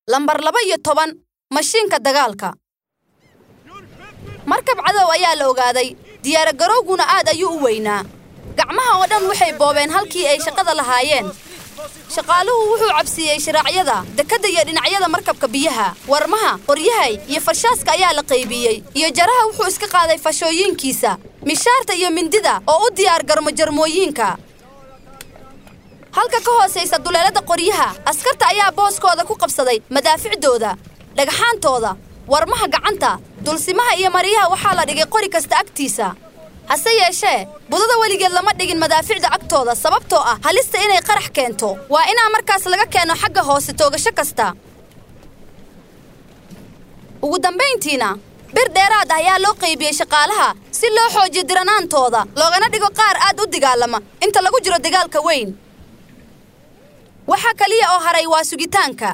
lambar laba iyo toban mashiinka dagaalka markab cadow ayaa la ogaaday diyaaragarowguna aad ayuu u weynaa gacmaha oo dhan waxay boobeen halkii ay shaqada lahaayeen shaqaaluhu wuxuu cabsiiyey shiraacyada dekadda iyo dhinacyada markabka biyaha warmaha qoryahay iyo farshaaska ayaa la qaybiyey iyo jaraha wuxuu iska qaaday fashooyinkiisa mishaarta iyo mindida oo u diyaar garmo jarmooyiinka halka ka hoosaysa duleelada qoryaha askarta ayaa booskooda ku qabsaday madaaficdooda dhagxaantooda warmaha gacanta dulsimaha iyo maryaha waxaa la dhigay qori kasta agtiisa hase yeeshee budada weligeed lama dhigin madaaficda agtooda sababtoo ah halista inay qarax keento waa inaa markaas laga keeno xagga hoose toogasho kasta ugu dambayntiina bir dheeraad ah ayaa loo qaybiyey shaqaalaha si loo xoojiyo diranaantooda loogana dhigo qaar aad u dagaalama inta lagu jiro dagaalka weyn waxa kaliya oo haray waa sugitaanka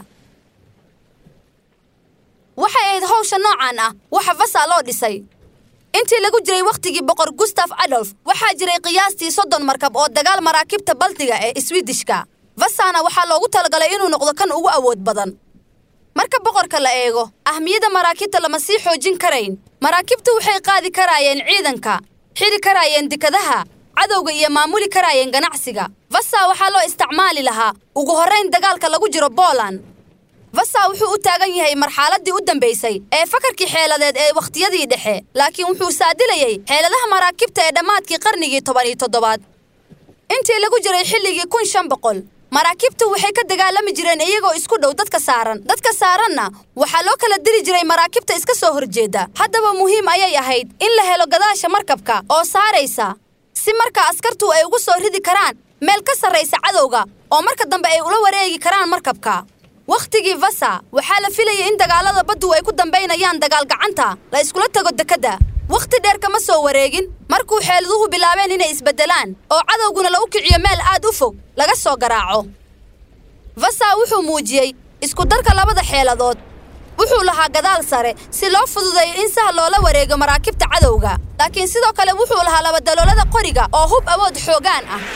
waxay ahayd hawsha noocan ah waxa vasa loo dhisay intii lagu jiray wakhtigii boqor gustaf adolf waxaa jiray qiyaastii soddon markab oo dagaal maraakiibta baltiga ee swidishka vasana waxaa loogu talagalay inuu noqdo kan ugu awood badan marka boqorka la eego ahmiyadda maraakiibta lama sii xoojin karayn maraakiibtu waxay qaadi karaayeen ciidanka xidhi karaayeen dekadaha cadowga iyo maamuli karaayeen ganacsiga vasa waxaa loo isticmaali lahaa ugu horrayn dagaalka lagu jiro booland vasa wuxuu u taagan yahay marxaladdii u dambaysay ee fakarkii xeeladeed ee wakhtiyadii dhexe laakiin wuxuu saadilayey xeeladaha maraakiibta ee dhammaadkii qarnigii toban iyo toddobaad intii lagu jiray xilligii kun shan boqol maraakiibtu waxay ka dagaalami jireen iyagoo isku dhow dadka saaran dadka saaranna waxaa loo kala diri jiray maraakiibta iska soo horjeeda haddaba muhiim ayay ahayd in la helo gadaasha markabka oo saaraysa si markaa askartu ay ugu soo ridi karaan meel ka sarraysa cadowga oo marka dambe ay ula wareegi karaan markabka wakhtigii vasa waxaa la filayay in dagaalada baddu ay ku dambaynayaan dagaal gacanta la iskula tago dekedda wakhti dheer kama soo wareegin markuu xeeladuhu bilaabeen inay isbeddelaan oo cadowguna lagu kiciyo meel aad u fog laga soo garaaco vasa wuxuu muujiyey iskudarka labada xeeladood wuxuu lahaa gadaal sare si loo fududeeyo in sahal loola wareego maraakiibta cadowga laakiin sidoo kale wuxuu lahaa labadaloolada qoriga oo hub awood xoogaan ah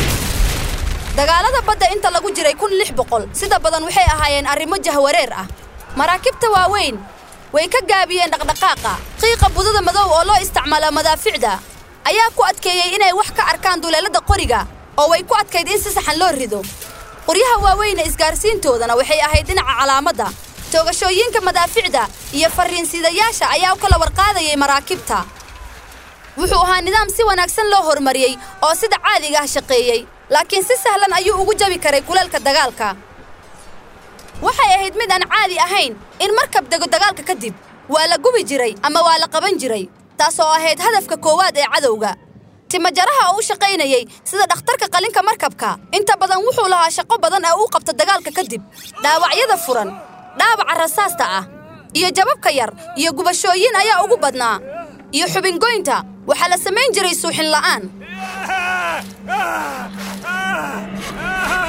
dagaalada badda inta lagu jiray kun lix boqol sida badan waxay ahaayeen arrimo jahwareer ah maraakiibta waaweyn way ka gaabiyeen dhaqdhaqaaqa qiiqa budada madow oo loo isticmaala madaaficda ayaa ku adkeeyey inay wax ka arkaan duleelada qoriga oo way ku adkayd in si saxan loo rido qoryaha waaweyne isgaarsiintoodana waxay ahayd dhinaca calaamadda toogashooyinka madaaficda iyo farriinsidayaasha ayaa u kala warqaadayay maraakiibta wuxuu ahaa nidaam si wanaagsan loo horumariyey oo sida caadiga ah shaqeeyey laakiin si sahlan ayuu ugu jabi karay kuleelka dagaalka waxay ahayd mid aan caadi ahayn in markab dego dagaalka kadib waa la gubi jiray ama waa la qaban jiray taasoo ahayd hadafka koowaad ee cadowga timajaraha oo u shaqaynayey sida dhakhtarka qalinka markabka inta badan wuxuu lahaa shaqo badan ee uu qabto dagaalka kadib dhaawacyada furan dhaawaca rasaasta ah iyo jababka yar iyo gubashooyin ayaa ugu badnaa iyo xubingoynta waxaa la samayn jiray suuxin la'aan